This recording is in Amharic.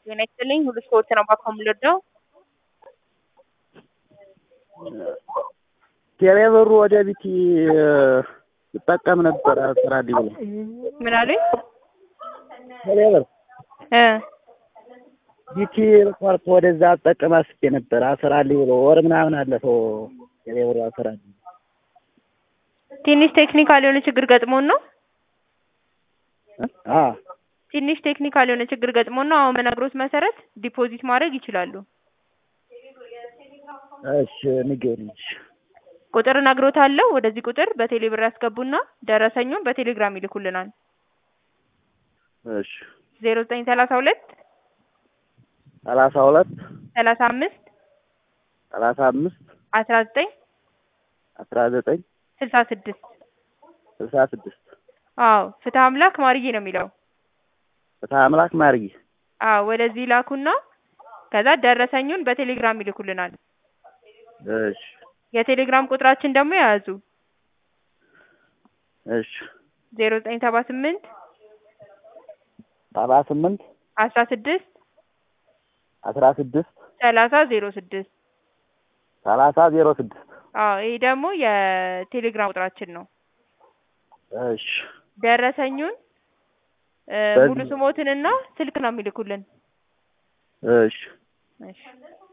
ጤና ይስጥልኝ ሁሉ ስፖርት ነው ባኮ የምልወደው ቴሌ ብሩ ወደ ቢቲ ይጠቀም ነበር ስራልኝ ብሎ ምን አሉኝ ቴሌ ብር እ ቢቲ ቆርጦ ወደዛ አጠቀም አስቤ ነበር አስራልኝ ብሎ ወር ምናምን አለፈው ቴሌ ብሩ አስራልኝ ትንሽ ቴክኒካል የሆነ ችግር ገጥሞን ነው አ ትንሽ ቴክኒካል የሆነ ችግር ገጥሞን ነው አሁን በነግሮት መሰረት ዲፖዚት ማድረግ ይችላሉ እሺ ንገሪኝ ቁጥር እነግሮታለሁ ወደዚህ ቁጥር በቴሌ ብር ያስገቡና ደረሰኙን በቴሌግራም ይልኩልናል እሺ ዜሮ ዘጠኝ ሰላሳ ሁለት ሰላሳ ሁለት ሰላሳ አምስት ሰላሳ አምስት አስራ ዘጠኝ አስራ ዘጠኝ ስልሳ ስድስት ስልሳ ስድስት አዎ ፍትህ አምላክ ማርዬ ነው የሚለው ፍትሐ አምላክ ማርጊ አዎ ወደዚህ ላኩና ከዛ ደረሰኙን በቴሌግራም ይልኩልናል እሺ የቴሌግራም ቁጥራችን ደግሞ የያዙ እሺ ዜሮ ዘጠኝ ሰባ ስምንት ሰባ ስምንት አስራ ስድስት አስራ ስድስት ሰላሳ ዜሮ ስድስት ሰላሳ ዜሮ ስድስት አዎ ይሄ ደግሞ የቴሌግራም ቁጥራችን ነው እሺ ደረሰኙን እ በዚህ- ሙሉ ስሞትንና ስልክ ነው የሚልኩልን እሺ እሺ